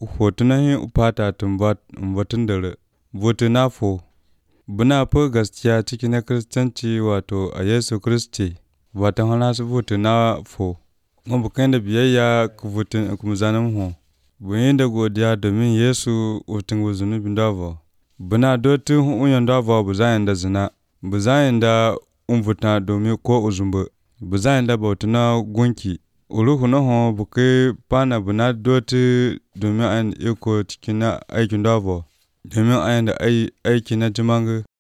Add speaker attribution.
Speaker 1: hotunahin upata tumbat batun dare votu na fo buna fi gaskiya ciki na kiristanci wato a Yesu Kiristi wata hana su votu na fo mu bukai da biyayya ku votu ku zanen ho buyin da godiya domin Yesu utun zunubin davo buna dotu unyan davo bu zayin da zina bu zayin da umvuta domin ko uzumbu bu zayin da bautuna gunki uruhu na ho bukai pana buna dotu domin ayin iko cikin na aikin davo domin ayin da aiki na jimangu